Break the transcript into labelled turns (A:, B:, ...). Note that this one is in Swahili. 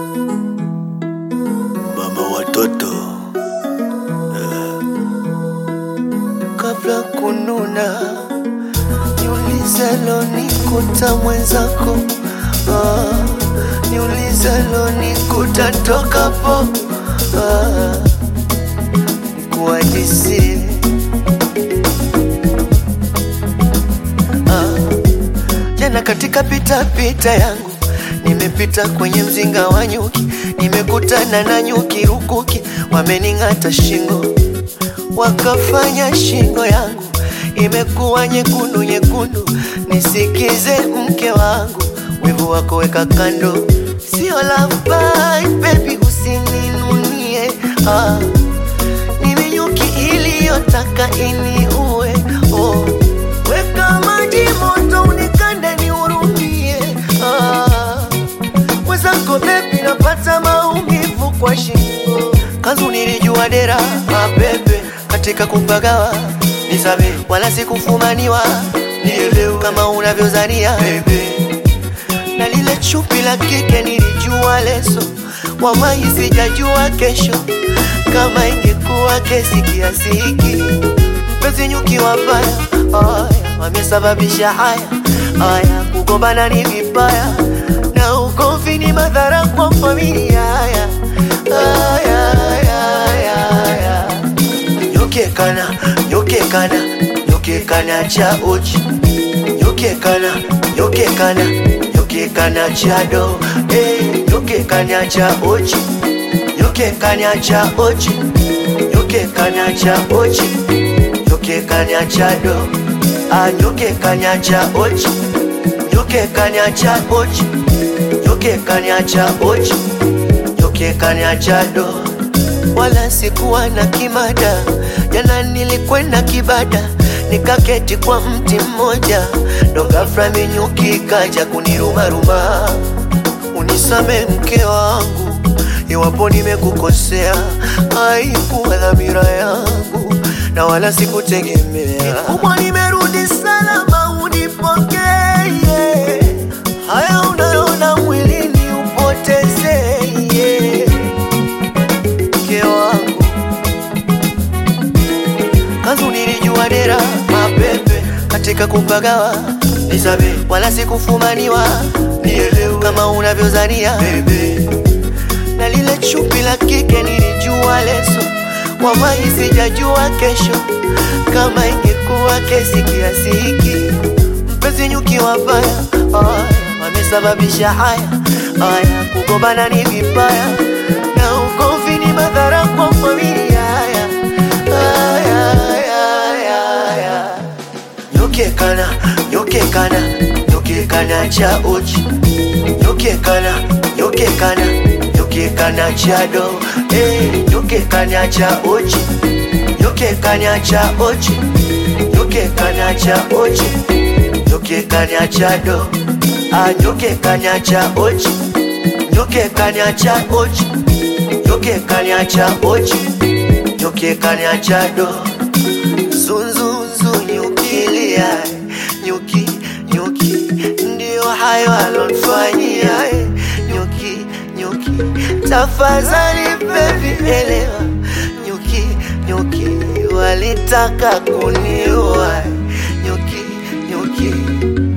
A: mama watoto eh. Kabla kununa niulize lonikuta mwenzako ah, niulize lonikuta tokapo ah, nikuhadisie ah, jana katika pita pita yangu nimepita kwenye mzinga wa nyuki, nimekutana na nyuki rukuki, wamening'ata shingo, wakafanya shingo yangu imekuwa nyekundu nyekundu. Nisikize mke wangu, wivu wako weka kando, sio love bite baby, usininunie ah. Mimi nyuki iliyotaka iniue oh. Weka maji moto unikande nihurumie ah. Mwenzako bebi napata maumivu kwa shingo Kanzu nilijua dera mabebe katika kupagawa nisabe wala sikufumaniwa nielewe kama unavyozania bebe na lile chupi la kike nilijua leso, wallahi sijajua kesho kama ingekuwa kesi kiasi hiki. Mpenzi nyuki wabaya, aya wamesababisha haya haya, kugombana ni vibaya na ugomvi ni madhara kwa familia. Haya haya haya haya, nyokekana nyokekana nyokekana cha uchi nyokekana nyokekana nyokekana cha do eh nyokekana cha uchi nyokekana cha uchi nyokekana cha uchi nyokekana cha do ah nyokekana cha uchi nyokekana cha uchi nyokekana cha uchi nyokekana cha do wala sikuwa na kimada. Jana nilikwenda kibada, nikaketi kwa mti mmoja, ndo ghafla minyuki ikaja kunirumaruma. Unisame mke wangu, iwapo nimekukosea, haikuwa dhamira yangu na wala sikutegemea. Kubwa nimerudi salama, unipokee haya unayoona mwilini upotezee mke wangu kanzu nilijua dera mapepe katika kupagawa nisabe wala sikufumaniwa nielewe kama unavyozania bebe na lile chupi la kike nilijua leso wallahi sijajua kesho kama ingekuwa kesi kiasi hiki mpenzi nyuki wabaya aya wamesababisha haya haya kugombana ni vibaya na ugomvi ni madhara kwa familia haya haya haya haya nyokekana nyokekana nyokekana cha uchi nyokekana nyokekana nyokekana cha do eh nyokekana cha uchi nyokekana cha uchi nyokekana cha uchi nyokekana cha do ah nyokekana cha uchi nyokekana cha uchi nyokekana cha uchi nyokekana cha do zunzunzu nyukilia nyuki nyuki ndio hayo alonfanyia eh, nyuki nyuki tafadhali baby elewa nyuki nyuki walitaka kuniua nyuki nyuki